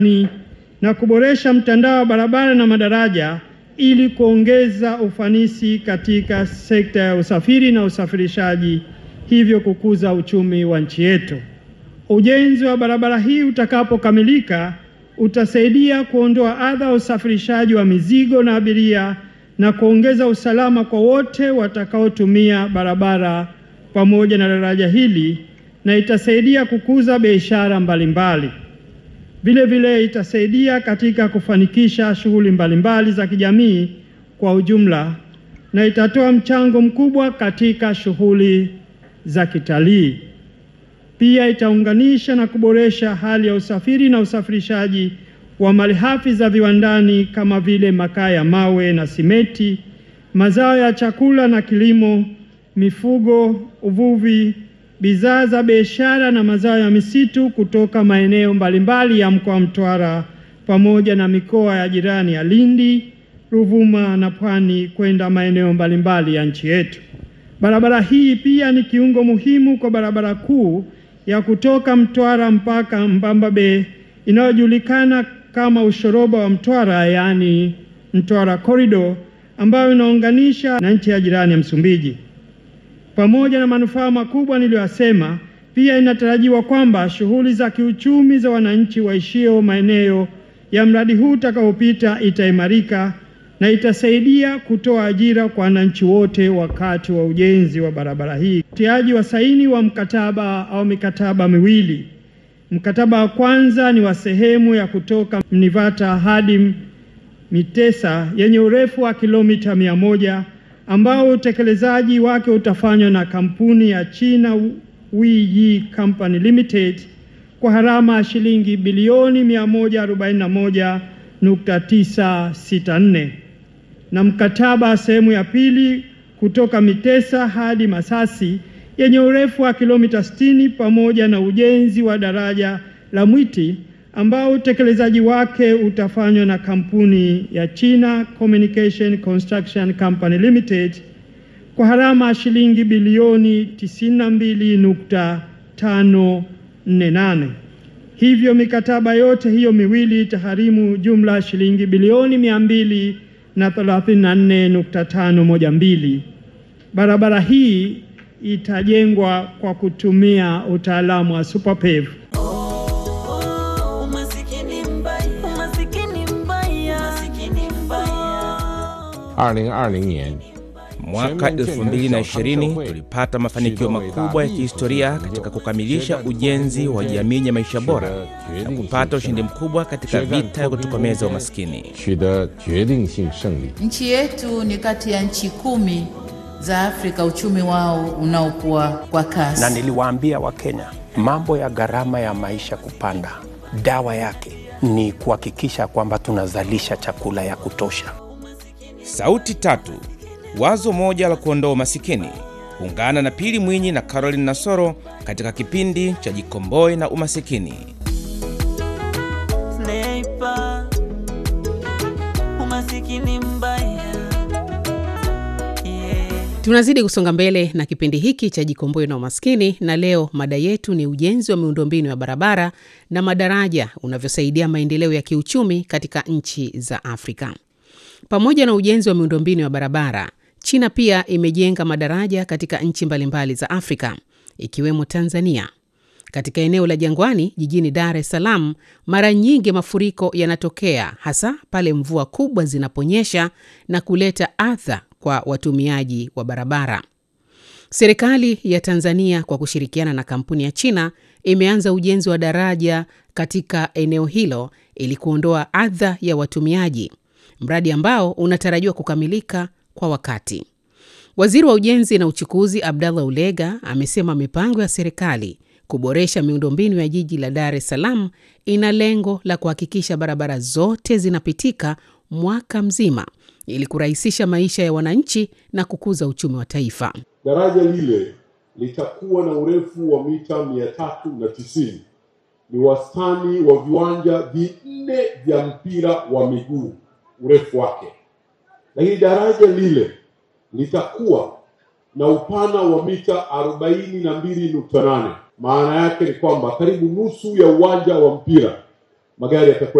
ni na kuboresha mtandao wa barabara na madaraja ili kuongeza ufanisi katika sekta ya usafiri na usafirishaji, hivyo kukuza uchumi wa nchi yetu. Ujenzi wa barabara hii utakapokamilika utasaidia kuondoa adha ya usafirishaji wa mizigo na abiria na kuongeza usalama kwa wote watakaotumia barabara pamoja na daraja hili na itasaidia kukuza biashara mbalimbali. Vile vile itasaidia katika kufanikisha shughuli mbalimbali za kijamii kwa ujumla na itatoa mchango mkubwa katika shughuli za kitalii. Pia itaunganisha na kuboresha hali ya usafiri na usafirishaji wa malighafi za viwandani kama vile makaa ya mawe na simeti, mazao ya chakula na kilimo, mifugo, uvuvi, bidhaa za biashara na mazao ya misitu kutoka maeneo mbalimbali ya mkoa wa Mtwara pamoja na mikoa ya jirani ya Lindi, Ruvuma na Pwani kwenda maeneo mbalimbali ya nchi yetu. Barabara hii pia ni kiungo muhimu kwa barabara kuu ya kutoka Mtwara mpaka Mbamba Bay inayojulikana kama ushoroba wa Mtwara, yaani Mtwara Corridor, ambayo inaunganisha na nchi ya jirani ya Msumbiji. Pamoja na manufaa makubwa niliyoyasema, pia inatarajiwa kwamba shughuli za kiuchumi za wananchi waishio maeneo ya mradi huu utakaopita itaimarika na itasaidia kutoa ajira kwa wananchi wote wakati wa ujenzi wa barabara hii. Utiaji wa saini wa mkataba au mikataba miwili. Mkataba wa kwanza ni wa sehemu ya kutoka Mnivata hadi Mitesa yenye urefu wa kilomita mia moja ambao utekelezaji wake utafanywa na kampuni ya China Weyi Company Limited kwa gharama ya shilingi bilioni 141.964 na mkataba wa sehemu ya pili kutoka Mitesa hadi Masasi yenye urefu wa kilomita 60 pamoja na ujenzi wa daraja la Mwiti ambao utekelezaji wake utafanywa na kampuni ya China Communication Construction Company Limited kwa gharama ya shilingi bilioni 92.548. Hivyo mikataba yote hiyo miwili itagharimu jumla ya shilingi bilioni mia mbili na 34.512. Barabara hii itajengwa kwa kutumia utaalamu wa superpave. Umasikini mbaya, umasikini mbaya, umasikini mbaya. 2020年， Mwaka 2020 tulipata mafanikio makubwa ya kihistoria katika kukamilisha ujenzi wa jamii ya maisha bora na kupata ushindi mkubwa katika vita ya kutokomeza umaskini. 取得决定性胜利。 Nchi yetu ni kati ya nchi kumi za Afrika uchumi wao unaokuwa kwa kasi. na niliwaambia Wakenya mambo ya gharama ya maisha kupanda, dawa yake ni kuhakikisha kwamba tunazalisha chakula ya kutosha. Sauti tatu, wazo moja la kuondoa umasikini. Ungana na Pili Mwinyi na Caroline Nasoro katika kipindi cha Jikomboe na Umasikini. Sniper, umasikini mbaya. Yeah. Tunazidi kusonga mbele na kipindi hiki cha Jikomboe na Umaskini, na leo mada yetu ni ujenzi wa miundombinu ya barabara na madaraja unavyosaidia maendeleo ya kiuchumi katika nchi za Afrika. Pamoja na ujenzi wa miundombinu ya barabara, China pia imejenga madaraja katika nchi mbalimbali za Afrika ikiwemo Tanzania. Katika eneo la Jangwani jijini Dar es Salaam, mara nyingi mafuriko yanatokea hasa pale mvua kubwa zinaponyesha na kuleta adha kwa watumiaji wa barabara. Serikali ya Tanzania kwa kushirikiana na kampuni ya China imeanza ujenzi wa daraja katika eneo hilo ili kuondoa adha ya watumiaji, mradi ambao unatarajiwa kukamilika kwa wakati. Waziri wa Ujenzi na Uchukuzi Abdallah Ulega amesema mipango ya serikali kuboresha miundombinu ya jiji la Dar es Salaam ina lengo la kuhakikisha barabara zote zinapitika mwaka mzima ili kurahisisha maisha ya wananchi na kukuza uchumi wa taifa. Daraja lile litakuwa na urefu wa mita mia tatu na tisini. Ni wastani wa viwanja vinne vya mpira wa miguu urefu wake, lakini daraja lile litakuwa na upana wa mita arobaini na mbili nukta nane. Maana yake ni kwamba karibu nusu ya uwanja wa mpira magari yatakuwa